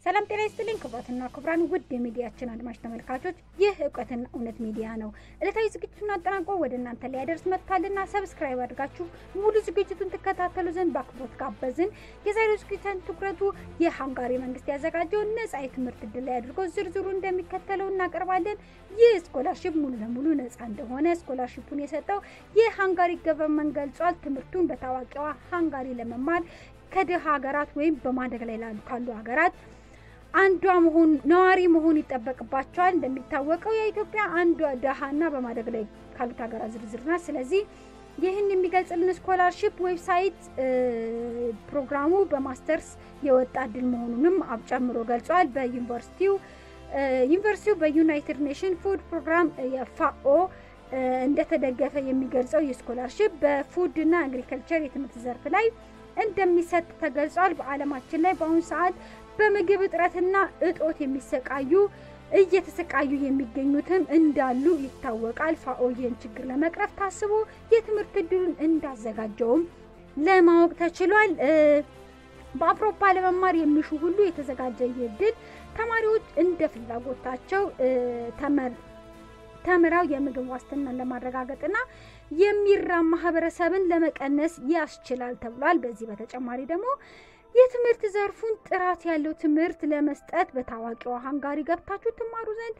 ሰላም ጤና ይስጥልኝ ክቡራትና ክቡራን ውድ የሚዲያችን አድማጭ ተመልካቾች፣ ይህ እውቀትና እውነት ሚዲያ ነው። ዕለታዊ ዝግጅቱን አጠናቆ ወደ እናንተ ሊያደርስ መጥቷልና ሰብስክራይብ አድርጋችሁ ሙሉ ዝግጅቱን ትከታተሉ ዘንድ በአክብሮት ጋበዝን። የዛሬው ዝግጅትን ትኩረቱ የሃንጋሪ መንግስት ያዘጋጀውን ነጻ የትምህርት እድል ላይ አድርጎ ዝርዝሩ እንደሚከተለው እናቀርባለን። ይህ ስኮላርሽፕ ሙሉ ለሙሉ ነጻ እንደሆነ ስኮላርሽፑን የሰጠው የሃንጋሪ ገቨርንመንት ገልጿል። ትምህርቱን በታዋቂዋ ሃንጋሪ ለመማር ከድሃ ሀገራት ወይም በማደግ ላይ ላሉ ካሉ ሀገራት አንዷ መሆን ነዋሪ መሆን ይጠበቅባቸዋል። እንደሚታወቀው የኢትዮጵያ አንዷ ደሃና በማደግ ላይ ካሉት ሀገራት ዝርዝር ናት። ስለዚህ ይህን የሚገልጽልን ስኮላርሽፕ ዌብሳይት ፕሮግራሙ በማስተርስ የወጣ እድል መሆኑንም ጨምሮ ገልጿል። በዩኒቨርሲቲው ዩኒቨርሲቲው በዩናይትድ ኔሽን ፉድ ፕሮግራም የፋኦ እንደተደገፈ የሚገልጸው የስኮላርሽፕ በፉድና አግሪከልቸር የትምህርት ዘርፍ ላይ እንደሚሰጥ ተገልጿል። በዓለማችን ላይ በአሁኑ ሰዓት በምግብ እጥረትና እጦት የሚሰቃዩ እየተሰቃዩ የሚገኙትም እንዳሉ ይታወቃል። ፋኦ ይህን ችግር ለመቅረፍ ታስቦ የትምህርት እድሉን እንዳዘጋጀውም ለማወቅ ተችሏል። በአውሮፓ ለመማር የሚሹ ሁሉ የተዘጋጀ ይህ እድል ተማሪዎች እንደ ፍላጎታቸው ተምረው የምግብ ዋስትናን ለማረጋገጥና የሚራብ ማህበረሰብን ለመቀነስ ያስችላል ተብሏል። በዚህ በተጨማሪ ደግሞ የትምህርት ዘርፉን ጥራት ያለው ትምህርት ለመስጠት በታዋቂዋ ሃንጋሪ ገብታችሁ ትማሩ ዘንድ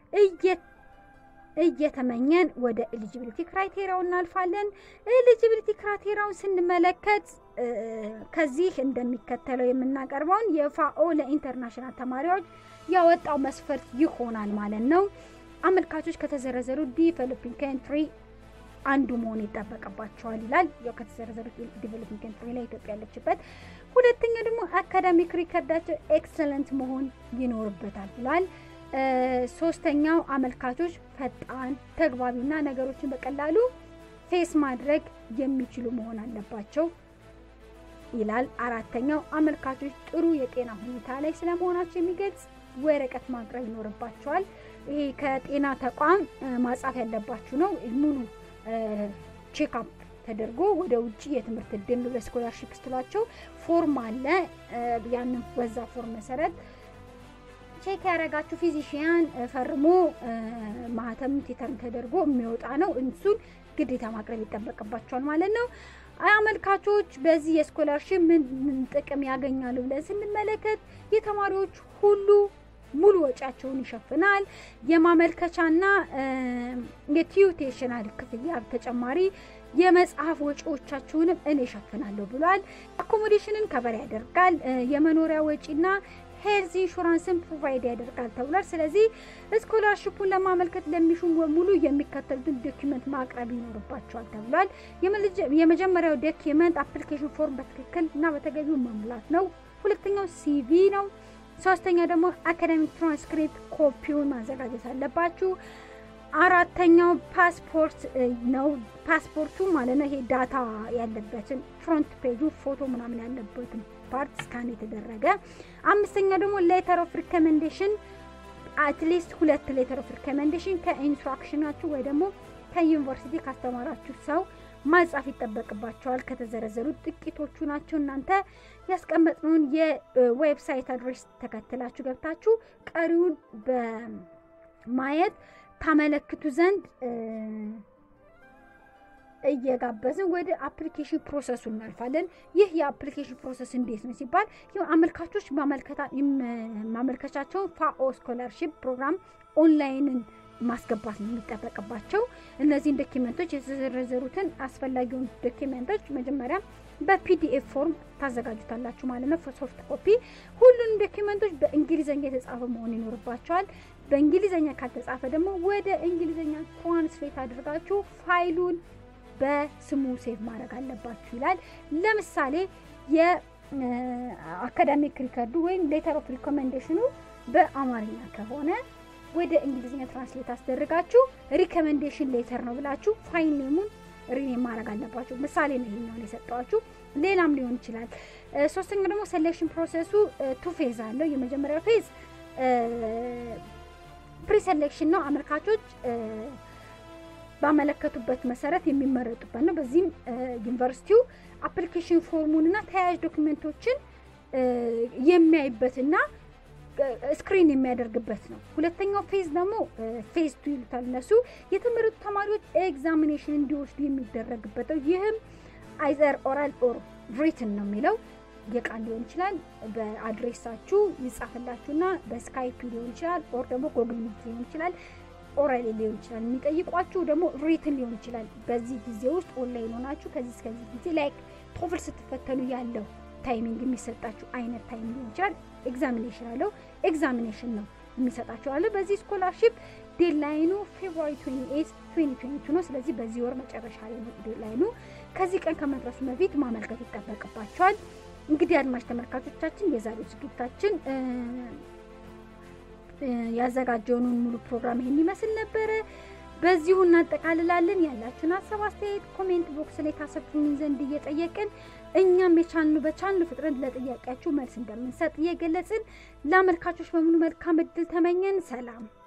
እየተመኘን ወደ ኤሊጂቢሊቲ ክራይቴሪያው እናልፋለን። ኤሊጂቢሊቲ ክራይቴሪያውን ስንመለከት ከዚህ እንደሚከተለው የምናቀርበውን የፋኦ ለኢንተርናሽናል ተማሪዎች ያወጣው መስፈርት ይሆናል ማለት ነው። አመልካቾች ከተዘረዘሩ ዲቨሎፒንግ ካንትሪ አንዱ መሆን ይጠበቅባቸዋል ይላል። ያው ከተዘረዘሩት ዲቨሎፒንግ ካንትሪ ላይ ኢትዮጵያ ያለችበት። ሁለተኛ ደግሞ አካዳሚክ ሪከርዳቸው ኤክሰለንት መሆን ይኖርበታል ብሏል። ሶስተኛው አመልካቾች ፈጣን፣ ተግባቢና ነገሮችን በቀላሉ ፌስ ማድረግ የሚችሉ መሆን አለባቸው ይላል። አራተኛው አመልካቾች ጥሩ የጤና ሁኔታ ላይ ስለመሆናቸው የሚገልጽ ወረቀት ማቅረብ ይኖርባቸዋል። ይሄ ከጤና ተቋም ማጻፍ ያለባችሁ ነው። ሙሉ ቼክአፕ ተደርጎ ወደ ውጭ የትምህርት እድል ለስኮላርሽፕ ስትሏቸው ፎርም አለ። ያንን በዛ ፎርም መሰረት ቼክ ያደረጋችሁ ፊዚሽያን ፈርሞ ማህተም ቴተርም ተደርጎ የሚወጣ ነው። እሱን ግዴታ ማቅረብ ይጠበቅባቸዋል ማለት ነው። አመልካቾች በዚህ የስኮላርሽፕ ምን ጥቅም ያገኛሉ ብለን ስንመለከት የተማሪዎች ሁሉ ሙሉ ወጪያቸውን ይሸፍናል። የማመልከቻና የቲዩቴሽናል ክፍያ ተጨማሪ የመጽሐፍ ወጪዎቻቸውንም እኔ እሸፍናለሁ ብሏል። አኮሞዴሽንን ከበር ያደርጋል። የመኖሪያ ወጪና ሄልዝ ኢንሹራንስን ፕሮቫይድ ያደርጋል ተብሏል። ስለዚህ ስኮላርሽፑን ለማመልከት ለሚሹ በሙሉ የሚከተሉትን ዶኪመንት ማቅረብ ይኖርባቸዋል ተብሏል። የመጀመሪያው ዶኪመንት አፕሊኬሽን ፎርም በትክክል እና በተገቢው መሙላት ነው። ሁለተኛው ሲቪ ነው። ሶስተኛ ደግሞ አካዳሚክ ትራንስክሪፕት ኮፒውን ማዘጋጀት አለባችሁ። አራተኛው ፓስፖርት ነው። ፓስፖርቱ ማለት ነው ይሄ ዳታ ያለበትን ፍሮንት ፔጁ ፎቶ ምናምን ያለበትን ፓርት ስካን የተደረገ። አምስተኛ ደግሞ ሌተር ኦፍ ሪኮሜንዴሽን አትሊስት ሁለት ሌተር ኦፍ ሪኮሜንዴሽን ከኢንስትራክሽናችሁ ወይ ደግሞ ከዩኒቨርሲቲ ካስተማራችሁ ሰው ማጻፍ ይጠበቅባቸዋል። ከተዘረዘሩት ጥቂቶቹ ናቸው። እናንተ ያስቀመጥነውን የዌብሳይት አድሬስ ተከትላችሁ ገብታችሁ ቀሪውን በማየት ታመለክቱ ዘንድ እየጋበዝን ወደ አፕሊኬሽን ፕሮሰሱ እናልፋለን። ይህ የአፕሊኬሽን ፕሮሰስ እንዴት ነው ሲባል አመልካቾች ማመልከቻቸውን ፋኦ ስኮላርሺፕ ፕሮግራም ኦንላይንን ማስገባት ነው የሚጠበቅባቸው። እነዚህን ዶኪመንቶች የተዘረዘሩትን አስፈላጊውን ዶኪመንቶች መጀመሪያ በፒዲኤፍ ፎርም ታዘጋጁታላችሁ ማለት ነው፣ ሶፍት ኮፒ። ሁሉንም ዶኪመንቶች በእንግሊዝኛ የተጻፈ መሆን ይኖርባቸዋል። በእንግሊዝኛ ካልተጻፈ ደግሞ ወደ እንግሊዝኛ ትራንስሌት አድርጋችሁ ፋይሉን በስሙ ሴቭ ማድረግ አለባችሁ ይላል። ለምሳሌ የአካዳሚክ ሪከርዱ ወይም ሌተር ኦፍ ሪኮሜንዴሽኑ በአማርኛ ከሆነ ወደ እንግሊዝኛ ትራንስሌት አስደርጋችሁ ሪኮሜንዴሽን ሌተር ነው ብላችሁ ፋይል ኔሙን ሪኔም ማድረግ አለባችሁ። ምሳሌ ነው ይሄኛውን የሰጠዋችሁ፣ ሌላም ሊሆን ይችላል። ሶስተኛው ደግሞ ሴሌክሽን ፕሮሰሱ ቱ ፌዝ አለው። የመጀመሪያው ፌዝ ፕሪሴሌክሽን ነው። አመልካቾች ባመለከቱበት መሰረት የሚመረጡበት ነው። በዚህም ዩኒቨርሲቲው አፕሊኬሽን ፎርሙን እና ተያያዥ ዶክመንቶችን የሚያይበትና ስክሪን የሚያደርግበት ነው። ሁለተኛው ፌዝ ደግሞ ፌዝ ቱ ይሉታል እነሱ የተመረጡ ተማሪዎች ኤግዛሚኔሽን እንዲወስዱ የሚደረግበት ነው። ይህም አይዘር ኦራል ኦር ሪትን ነው የሚለው የቃል ሊሆን ይችላል። በአድሬሳችሁ ይጻፍላችሁና በስካይፕ ሊሆን ይችላል፣ ኦር ደግሞ ጎግል ሚት ሊሆን ይችላል፣ ኦራል ሊሆን ይችላል። የሚጠይቋችሁ ደግሞ ሪትን ሊሆን ይችላል። በዚህ ጊዜ ውስጥ ኦንላይን ሆናችሁ ከዚህ እስከዚህ ጊዜ ላይክ ቶፍል ስትፈተኑ ያለው ታይሚንግ የሚሰጣችሁ አይነት ታይም ሊሆን ይችላል። ኤግዛሚኔሽን አለው ኤግዛሚኔሽን ነው የሚሰጣቸው አለ። በዚህ ስኮላርሺፕ ዴድላይኑ ፌብሩዋሪ 28 2022 ነው። ስለዚህ በዚህ ወር መጨረሻ ላይ ነው ዴድላይኑ። ከዚህ ቀን ከመድረሱ በፊት ማመልከት ይጠበቅባቸዋል። እንግዲህ አድማጭ ተመልካቾቻችን የዛሬው ዝግጅታችን ያዘጋጀውን ሙሉ ፕሮግራም ይሄን ይመስል ነበረ። በዚሁ እናጠቃልላለን። ያላችሁን ሀሳብ አስተያየት ኮሜንት ቦክስ ላይ ታሰፍሩን ዘንድ እየጠየቅን እኛም የቻልኑ በቻልኑ ፍጥነት ለጥያቄያችሁ መልስ እንደምንሰጥ እየገለጽን ለአመልካቾች በሙሉ መልካም እድል ተመኘን። ሰላም